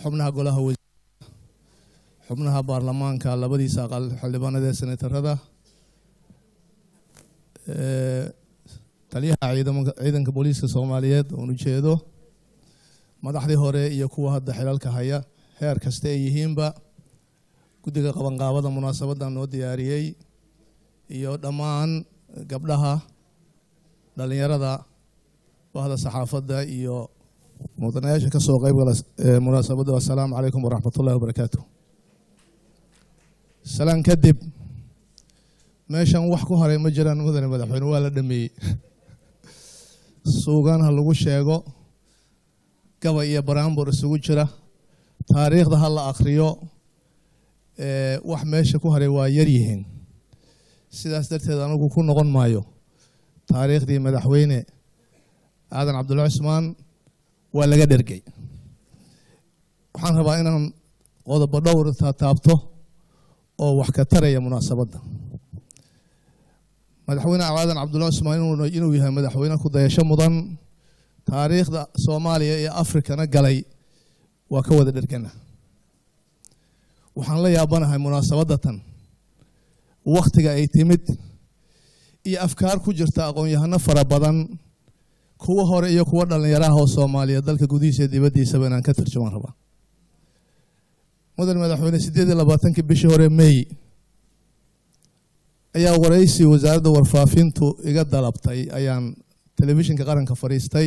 xubnaha golaha wasiirada xubnaha baarlamaanka labadiisa aqal xildhibaanada ee senatarada taliyaha ciidanka booliiska soomaaliyeed oon ujeedo madaxdii hore iyo kuwa hadda xilalka haya heer kasta ay yihiinba guddiga qabanqaabada munaasabaddan noo diyaariyey iyo dhammaan gabdhaha dhalinyarada bahda saxaafadda iyo mudanayaasha ka soo qayb gala munaasabadda assalaamu calaykum waraxmat ullahi wabarakaatu salaan kadib meeshan wax ku haray ma jiraan mudane madaxweyne waa la dhameeyey suugaan ha lagu sheego gabay iyo baraambur isugu jira taariikhda ha la akhriyo wax meesha ku haray waa yar yihiin sidaas darteed anigu ku noqon maayo taariikhdii madaxweyne aadan cabdulla cusmaan waa laga dhergey waxaan rabaa inaan qodobo dhowr taabto oo wax ka taraya munaasabadda madaxweyne aadan cabdulla cusmaan inuu yahay madaxweyne ku dayasho mudan taariikhda soomaaliya iyo afrikana galay waa ka wada dhergana waxaan la yaabanahay munaasabadda tan wakhtiga ay timid iyo afkaar ku jirta aqoon-yahano fara badan kuwa hore iyo kuwa dhallinyaraha oo soomaaliyeed dalka gudihiisa dibaddiisaba inaan ka tarjuman rabaa mudan madaxweyne siddeed iyo labaatankii bishii hore mey ayaa waraysi wasaaradda warfaafintu iga dalabtay ayaan telefishinka qaranka fadhiistay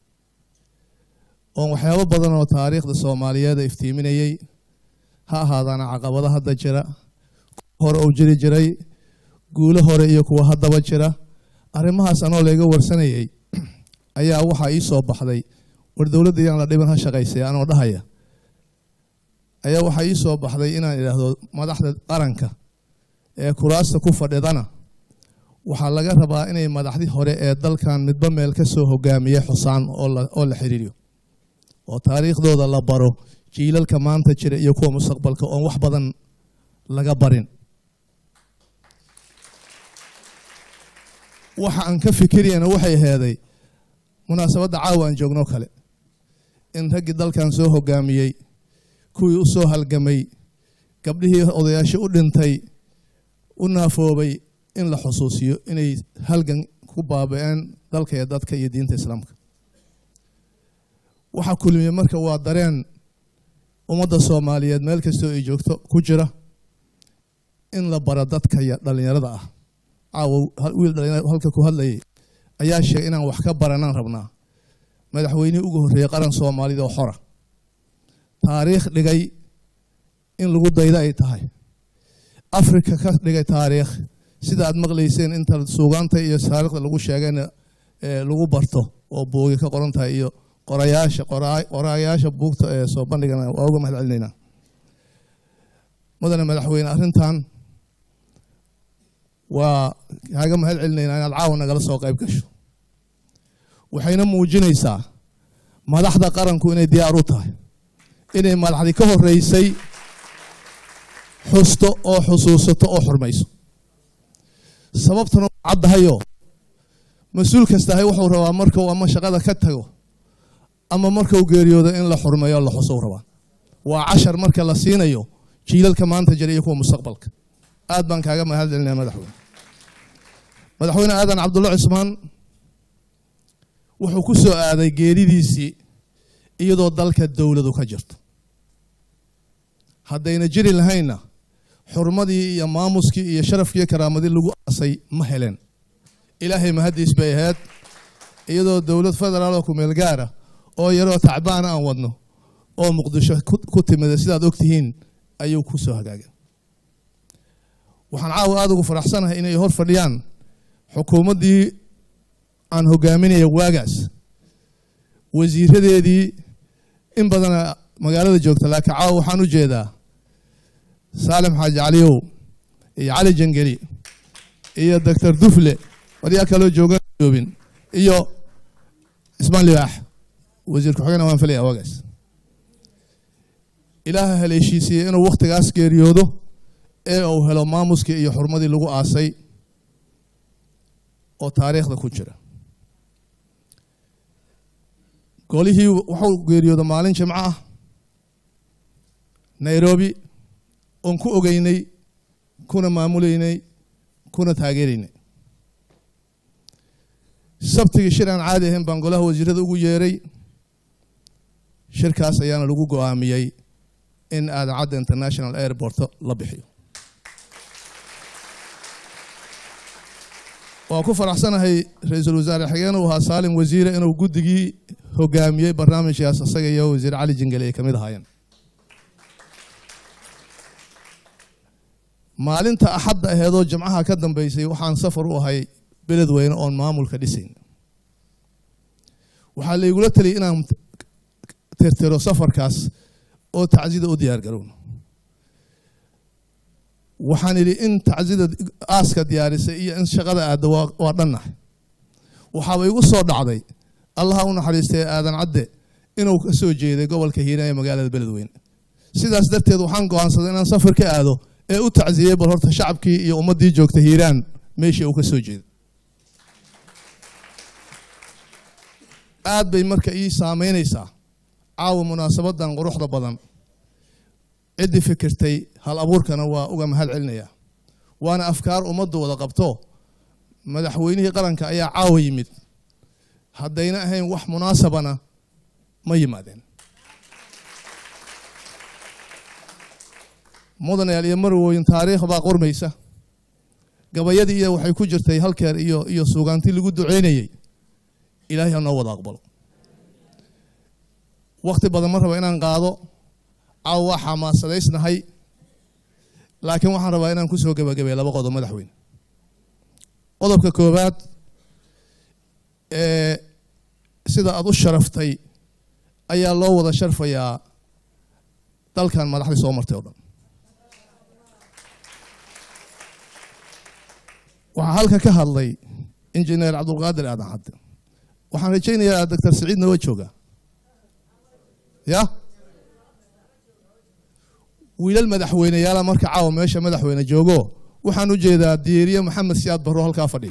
oon waxyaabo badan oo taariikhda soomaaliyeed iftiiminayey ha ahaadaana caqabado hadda jira hore uu jiri jiray guulo hore iyo kuwa haddaba jira arrimahaas anoo layga warsanayey ayaa waxaa ii soo baxday war dowladda iyaan la dhiban ha shaqaysay anoo dhahaya ayaa waxaa ii soo baxday inaan idhaahdo madaxda qaranka ee kuraasta ku fadhidana waxaa laga rabaa inay madaxdii hore ee dalkan midba meel ka soo hogaamiya xusaan oo la xiriiriyo oo taariikhdooda la baro jiilalka maanta jira iyo kuwa mustaqbalka oon wax badan laga barin waxa aan ka fikirayana waxay aheeday munaasabadda caawa aan joogno kale in raggii dalkan soo hogaamiyey kuwii u soo halgamay gabdhihii odayaasho u dhintay u naafoobay in la xusuusiyo inay halgan ku baaba-een dalka iyo dadka iyo diinta islaamka waxaa kulmiye marka waa dareen ummadda soomaaliyeed meel kastoo ay joogto ku jira in la baro dadka dhallinyarada ah caawa wiil dhalinyar halka ku hadlayay ayaa sheegay inaan wax ka baranaan rabnaa madaxweynihii ugu horreeyey qaran soomaalida oo xora taariikh dhigay in lagu dayda ay tahay afrika ka dhigay taariikh sida aad maqlayseen inta suugaanta iyo taariikhda lagu sheegayna lagu barto oo buugi ka qoran tahay iyo qorayaasha qorayaasha buugta ee soo bandhigana waa uga mahad celinaynaa mudane madaxweyne arrintan waa kaaga mahad celinaynaa inaad caawa nagala soo qayb gasho waxayna muujinaysaa madaxda qaranku inay diyaar u tahay inay madaxdii ka horeysay xusto oo xusuusato oo xurmayso sababtuna waa caddahayo mas-uul kastahay wuxuu rabaa markuu ama shaqada ka tago ama markuu geeriyoodo in la xurmeeyo la xuso rabaa waa cashar marka la siinayo jiilalka maanta jira iyo kuwa mustaqbalka aad baan kaaga mahad celinaya madaxweyne madaxweyne aadan cabdulla cusmaan wuxuu ku soo aaday geeridiisii iyadoo dalka dowladu ka jirto haddayna jiri lahaynna xurmadii iyo maamuskii iyo sharafkii karaamadii lagu aasay ma heleen ilaahay mahaddiis bay ahayd iyadoo dowlad federaal oo kumeel gaara oo yaroo tacbaana aan wadno oo muqdisho ku timida sidaad ogtihiin ayuu ku soo hagaagay waxaan caawa aada ugu faraxsanahay inay hor fadhiyaan xukuumaddii aan hogaaminaya waagaas wasiiradeedii in badana magaalada joogta laakiin caawa waxaan u jeedaa saalim xaaji caliyow iyo cali jangeli iyo doctor dufle waryaa kaloo joogan joobin iyo ismaan libaax wasiir ku-xigeenna waan filaya waagaas ilaaha haleeshiisiiye inuu wakhtigaas geeriyoodo ee uu helo maamuskii iyo xurmadii lagu aasay oo taariikhda ku jira golihii wuxuu geeriyooda maalin jimco ah nairobi oon ku ogeynay kuna maamuleynay kuna taageeraynay sabtigii shir aan caadi ahayn baan golaha wasiirada ugu yeeray shirkaas ayaana lagu go-aamiyey in aadacadda international airport la bixiyo waan ku faraxsanahay ra-iisul wasaare xigeen uu ahaa saalim wasiire inuu guddigii hogaamiyey barnaamijkaas isaga iyo wasiir cali jingale ay ka mid ahaayeen maalinta axadda aheedoo jimcaha ka dambeysay waxaan safar u ahay beled weyne oon maamulka dhisayn waxaa laygula taliyay inaan tirtiro safarkaas oo tacsida u diyaar garowno waxaan idhi in tacsida aaska diyaarisay iyo in shaqada aadda waa dhannahay waxaaba igu soo dhacday allaha u naxariistay aadan cadde inuu ka soo jeeday gobolka hiiraan ee magaalada beledweyne sidaas darteed waxaan go'aansaday inaan safar ka aado ee u tacsiyey bal horta shacabkii iyo ummaddii joogta hiiraan meeshii uu ka soo jeeday aad bay marka ii saameynaysaa caawa munaasabadan quruxda badan ciddii fikirtay hal abuurkana waa uga mahad celinayaa waana afkaar ummaddu wada qabto madaxweynihii qaranka ayaa caawa yimid haddayna ahayn wax munaasabana ma yimaadeen mudanayaal iyo marwooyin taariikh baa qormaysa gabayadii iyo waxay ku jirtay halkeer iyo iyo suugaantii lagu duceynayey ilaahay ha noo wada aqbalo wakti badan ma raba inaan qaado caawa waa xamaasadaysnahay laakiin waxaan rabaa inaan ku soo gebagabeeya laba qodob madaxweyne qodobka koowaad ee sida aada u sharaftay ayaa loo wada sharfayaa dalkan madaxdii soo martay oo dhan waxaa halka ka hadlay injineer cabdulqaadir aadan cadde waxaan rajaynayaa doctor siciidna waa joogaa ya wiilal madaxweyneyaala marka caawa meesha madaxweyne joogo waxaan u jeedaa diiriye maxamed siyaad barro halkaa fadhiya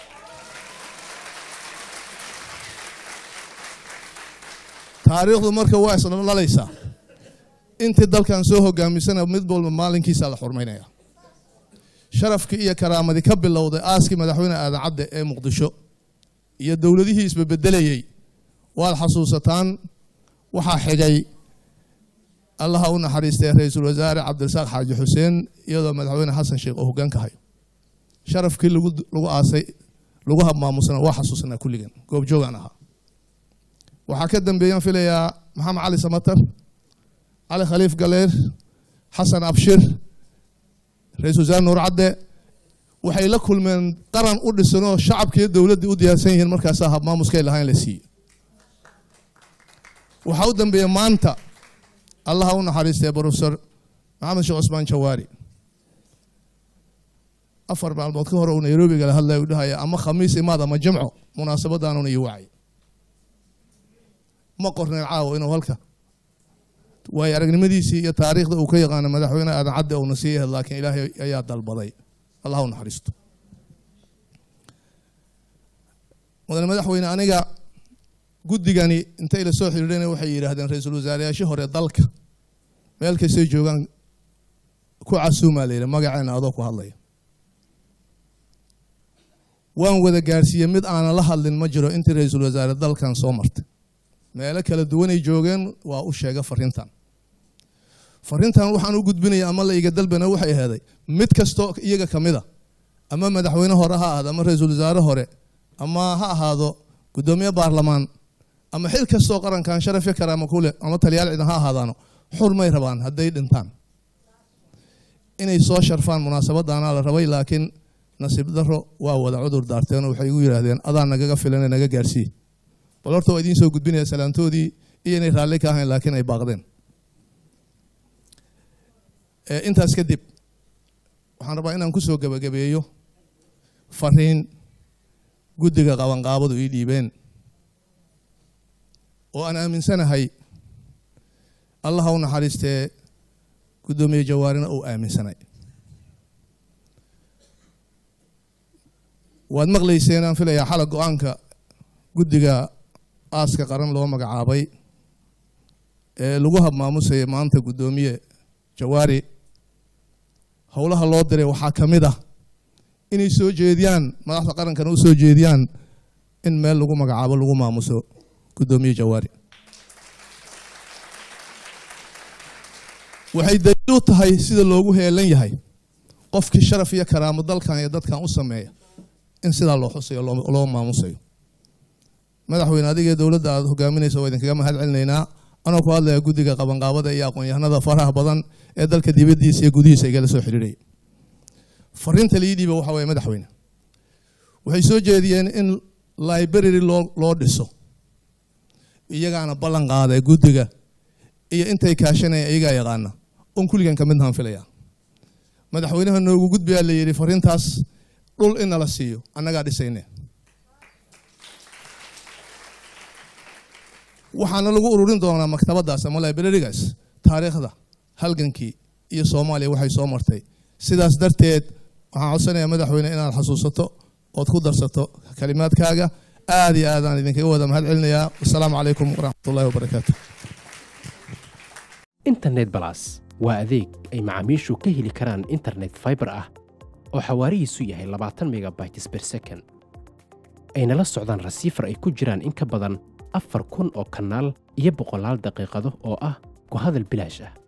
taariikhdu marka waa isdhalaysaa intii dalkan soo hogaamisana mid walba maalinkiisa la xurmaynaya sharafkii iyo karaamadii ka bilowday aaskii madaxweyne aadan cadde ee muqdisho iyo dowladihii isbebedelayey waad xasuusataan waxaa xigay allaha u naxariistay ra-iisul wasaare cabdirasaaq xaaji xuseen iyadoo madaxweyne xasan sheekh oo hoggaanka hayo sharafkii lagu lagu aasay lagu habmaamusana waa xasuusanaa kulligan goobjoogaan ahaa waxaa ka dambeeyaan filayaa maxamed cali samatar cali khaliif galeer xasan abshir ra-isul wasaare nuur cadde waxay la kulmeen qaran u dhisanoo shacabkiiyo dowladdii u diyaarsan yihiin markaasaa habmaamuskay lahayn la siiye waxaa u dambeeya maanta allaha u naxariistay brofesor maxamed sheekh cusmaan jawaari afar maalmood ka hore uu nairobi gala hadlaya u dhahaya ama khamiis imaad ama jimco munaasabadaanuna ii wacay ma qorneen caawo inuu halka waayo aragnimadiisii iyo taariikhda uu ka yaqaano madaxweyne aadan cadde uuna sii yahed laakiin ilaahay ayaa dalbaday allah u naxariisto mudane madaxweyne aniga guddigani intay la soo xidhiidheen waxay yidhaahdeen ra-iisul wasaareyaashii hore dalka meel kastay joogaan ku casuumaa la yidhi magaceena adoo ku hadlaya waan wada gaarsiiyey mid aanan la hadlin ma jiro intii ra-iisul wasaare dalkan soo martay meelo kala duwanay joogeen waa u sheega fariintan fariintan waxaan u gudbinaya ama la iga dalbana waxay aheeday mid kastoo iyaga ka mid a ama madaxweyne hore ha ahaado ama ra-iisul wasaare hore ama ha ahaado guddoomiye baarlamaan ama xil kastoo qarankan sharafyo karaama ku leh ama taliyaal ciidan ha ahaadaano xur may rabaan hadday dhintaan inay soo sharfaan munaasabadaana la rabay laakiin nasiib daro waa wada cudur daarteen oo waxay igu yidhaahdeen adaa nagaga filan ee naga gaarsii bal horta waa idiin soo gudbinaya salaantoodii iyo inay raalli ka ahayn laakiin ay baaqdeen intaas kadib waxaan rabaa inaan ku soo gebagabeeyo fariin guddiga qabanqaabadu ii dhiibeen oo aan aaminsanahay allaha u naxariistee guddoomiye jawaarina uu aaminsanay waad maqlayseen aan filayaa xala go-aanka guddiga aaska qaran loo magacaabay ee lagu habmaamusaya maanta guddoomiye jawaari howlaha loo diray waxaa ka mid ah inay soo jeediyaan madaxda qarankana u soo jeediyaan in meel lagu magacaabo lagu maamuso guddoomiye jawaari waxay daliil u tahay sida loogu heelan yahay qofkii sharaf iyo karaamo dalkan iyo dadkan u sameeya in sidaa loo xusayo loo maamusayo madaxweyne adiga dowladda aad hogaaminaysa waa idinkaga mahad celinaynaa anoo ku hadlaya guddiga qabanqaabada iyo aqoon-yahanada faraha badan ee dalka dibaddiisa iyo gudihiisa igala soo xidhiidhaya fariinta lii dhiiba waxa weye madaxweyne waxay soo jeediyeen in library loo loo dhiso iyagaana ballan qaaday guddiga iyo intay kaashanaya iyagaa yaqaana on kulligan ka midnahan filaya madaxweynaha noogu gudbayaa la yidhi fariintaas dhul in nala siiyo annagaa dhisayne waxaana lagu ururin doonaa maktabadaas ama librarigaas taariikhda halgankii iyo soomaaliya waxay soo martay sidaas darteed waxaan codsanayaa madaxweyne inaad xasuusato ood ku darsato kalimaadkaaga aad iyo aadaan idinkaga wada mahad celinayaa wasalaamu calaykum waraxmatullahi wabarakaatu internet balas waa adeeg ay macaamiishu ka heli karaan internet fiber ah oo xawaarihiisu yahay labaatan megabytes per second ayna la socdaan rasiifar ay ku jiraan in ka badan afar kun oo kanaal iyo boqolaal daqiiqado oo ah ku hadal bilaash ah